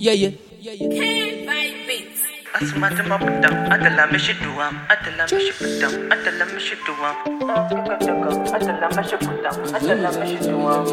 Yeah, yeah. Asma ta mabudan adala mishi duwam adala mishi budam adala mishi duwam adala mishi budam adala mishi duwam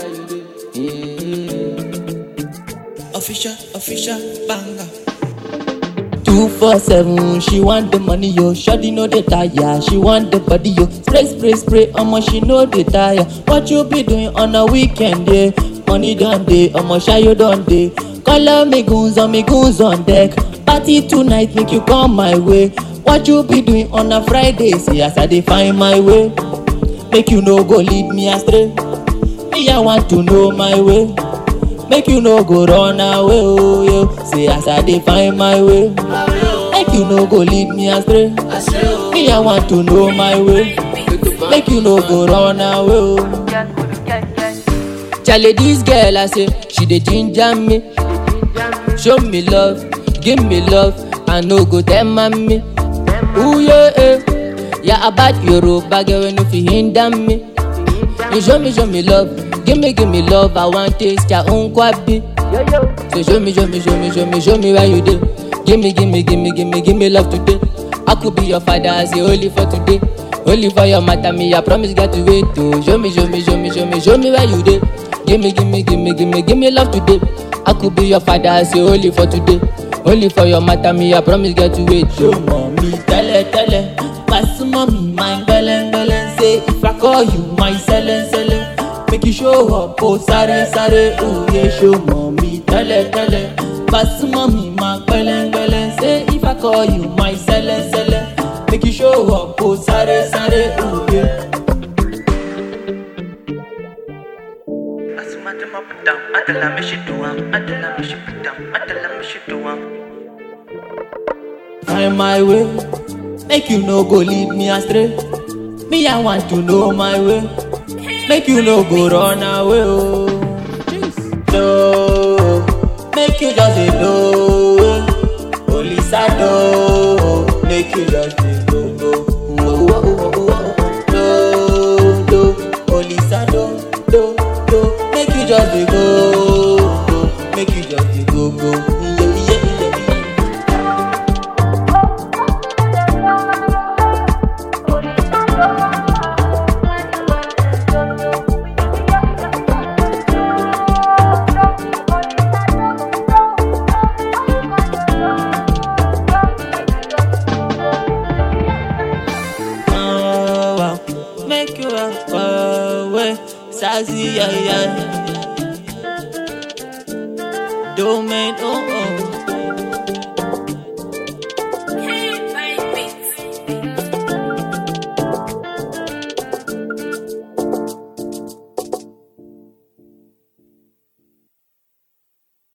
Official, official, banger. Two four seven, she want the money yo. Shawty no dey tire, she want the body yo. Spray spray spray, omo she no dey tire. What you be doing on a weekend yeah? Money done day, omo shayo done day. Call me goons on me goons on deck. Party tonight, make you come my way. What you be doing on a Friday? See as I dey find my way. Make you no go lead me astray. Me I want to know my way. Make you no go run away, oh yo. Say as I dey find my way. Make you no go lead me astray. Me I want to know my way. Make you no go run away, oh. Charlie, this girl I say she dey ginger me. Show me love, give me love, I no go tell mommy. Ooh yeah, eh. yeah about Yoruba girl wey no fit hinder me. You show me, show me love, give me, give me love, I want taste your own kwabi. So show me, show me, show me, show me, show me where you dey. Give me, give me, give me, give me, give me love today. I could be your father, I say only for today. Only for your matter, me I promise got to wait to show me, show me, show me, show me, show me where you dey. Give me, give me, give me, give me, give me love today. I could be your father, I say only for today. Only for your matter, me I promise got to wait. Show mommy, tell her, tell her. Pass mommy, my belen, belen. Say if I call you my selen, selen. Make you show up, oh sare, sare. Oh yeah, show mommy, tell her, tell her. Pass mommy, my belen, belen. Say if I call you my selen, selen. Make you show up, oh sare, sare. Oh yeah. Asma ta mabudan adala mishi duwam adala mishi budam adala mishi duwam find my way. Make you no go lead me astray. Me, I want to know my way. Make you no go run away. Oh. No, make you just say no. Police I know. Make you just say go go. Oh, oh, oh, oh, oh. No, no, police I know. No, no, make you just say go. go. Make you just say go go. Yeah, yeah, yeah, yeah. Oh, wow. Make you walk away, sassy, yeah, yeah. Don't make, oh, oh.